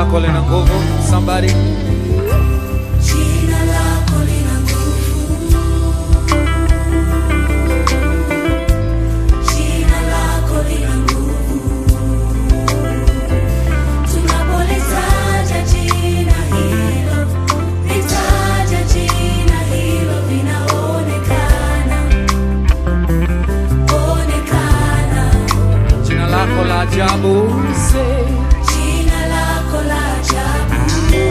lako lina nguvu. Somebody. Jina lako lina nguvu. Jina lako lina nguvu. Tunapolitaja jina hilo, litaja jina hilo linaonekana. Onekana. Jina lako la ajabu. Say. Jina lako la ajabu.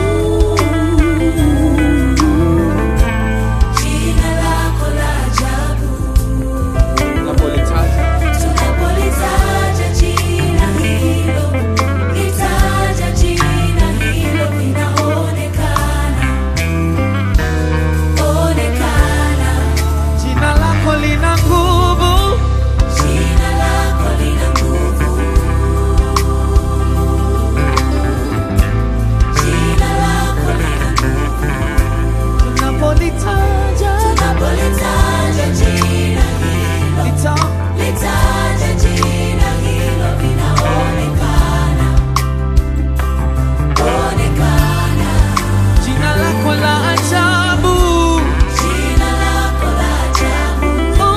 Jina lako la ajabu. Unapolitaja. Tunapolitaja jina hilo, litaja jina hilo linaonekana. Onekana. Jina lako lina nguvu. Jina lako lina nguvu. Jina lako lina nguvu. Unapolitaja. Tunapolitaja jina hilo, Lita. litaja jina hilo linaonekana. Onekana. Jina lako la ajabu. Jina lako la ajabu.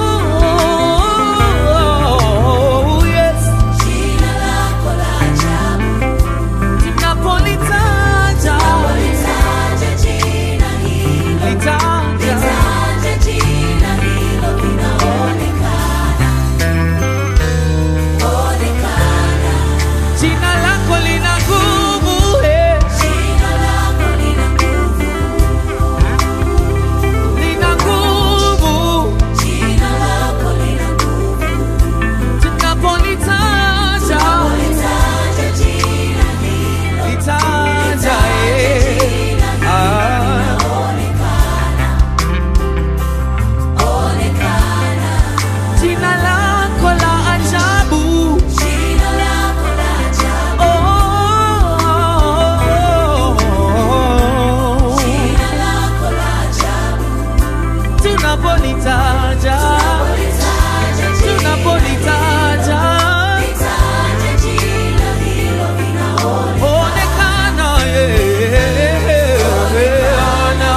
Oh, yes. Jina lako la ajabu. Tunapolitaja. Tunapolitaja jina hilo, Litaja. litaja jina hilo linaonekana. Onekana. Jina lako lina nguvu. eh. Jina lako lina nguvu. Lina nguvu. Jina lako lina nguvu. Tunapolitaja. Tunapolitaja jina hilo, Litaja. eh. jina hilo Ah. linaonekana. Onekana. Jina lako la ajabu. Jina lako la ajabu. Oh. Jina lako la ajabu. Tunapolitaja. Tunapolitaja jina, Tunapolitaja. litaja jina hilo linaonekana. Onekana, yeah. Ona.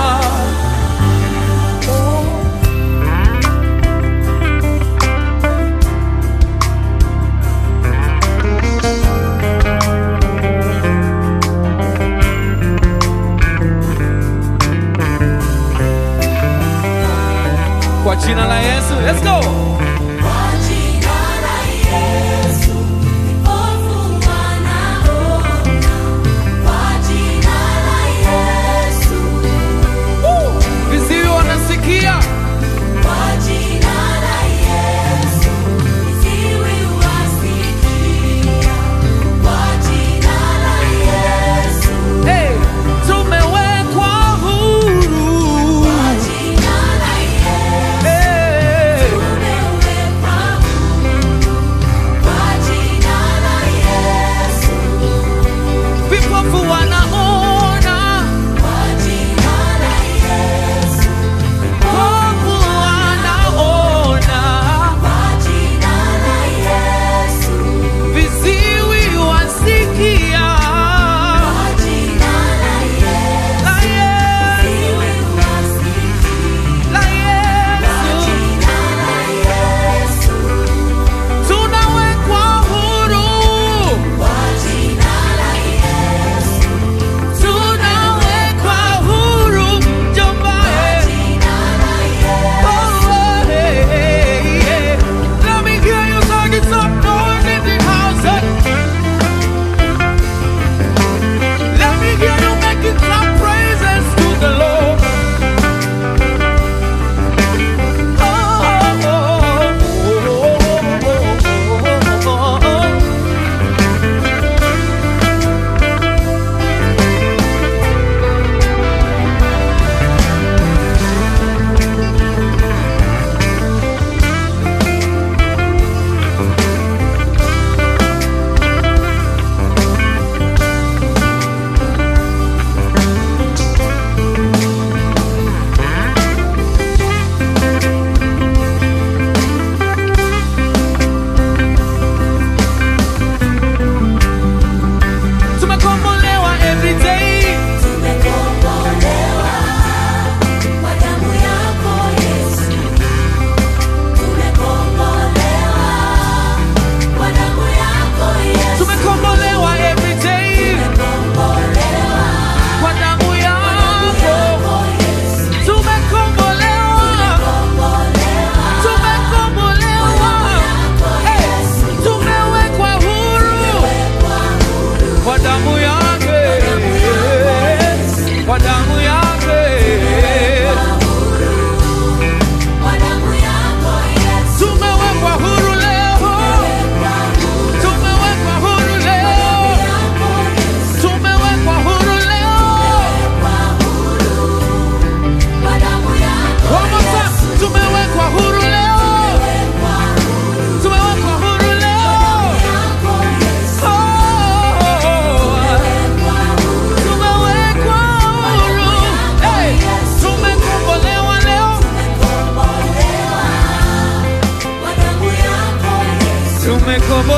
Kwa jina la Yesu, let's go. Kwa jina la Yesu, vipofu wanaona. Kwa jina la Yesu, Viziwi wanasikia. kwa jina la Yesu, viziwi wasikia. Kwa jina la Yesu, Hey, tumewekwa huru. kwa jina la Yesu, Hey,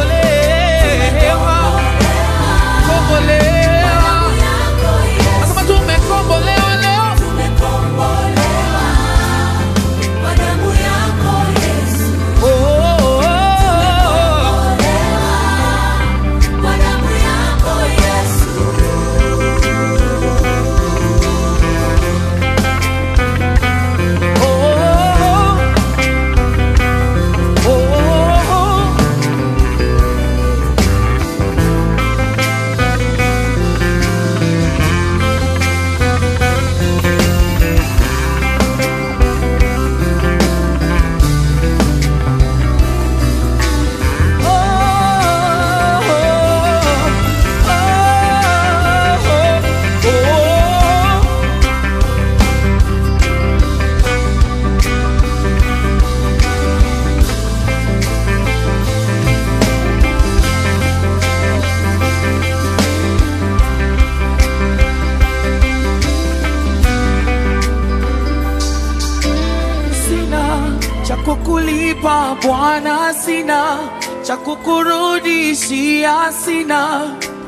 tumekombolewa, kombolewa. Nasema tumekombolewa leo. Oh, oh, oh. Oh, oh, oh. Sina cha kukulipa Bwana, sina cha kukurudishia, sina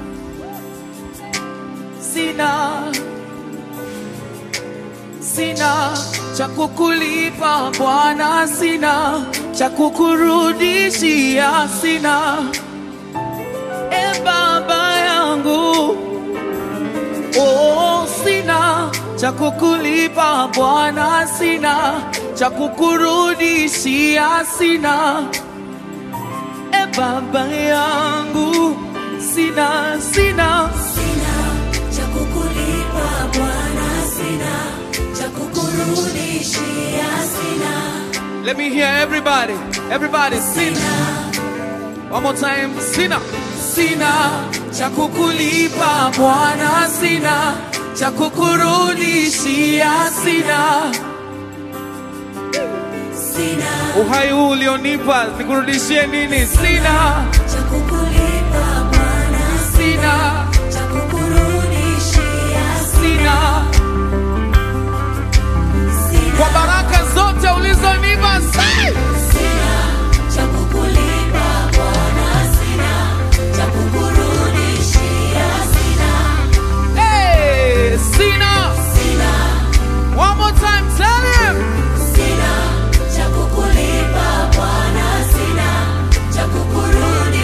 sina sina cha kukulipa Bwana, sina cha kukurudishia, sina e Baba yangu Oh, sina cha kukulipa Bwana, sina cha kukurudishia, sina e Baba yangu, sina sina Let me hear everybody, everybody sina. One more time, sina sina cha kukulipa Bwana, sina cha kukurudishia, sina uhai huu ulionipa nikurudishie nini? Sina, sina, sina kwa baraka zote ulizonipa, sai hey, sina. One more time, tell him. Sina cha kukulipa Bwana, sina cha kukurudi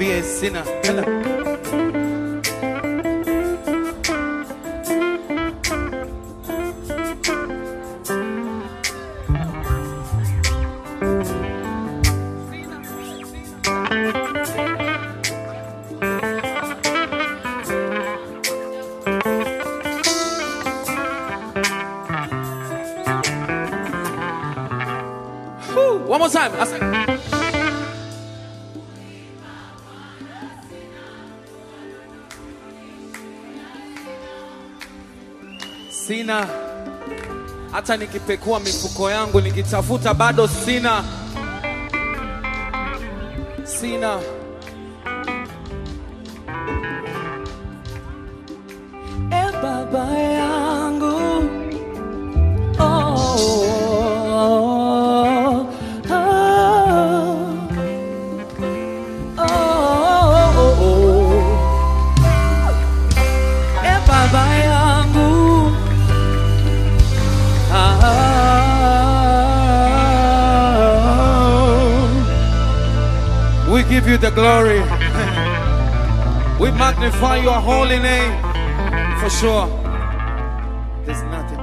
mwambie sina Enda. Whew, One more time. I say- Sina hata nikipekua mifuko yangu nikitafuta bado sina, sina. E Baba yangu oh, oh, oh, oh, oh. E Baba yangu ah, we give you the glory. we magnify your holy name for sure. There's nothing.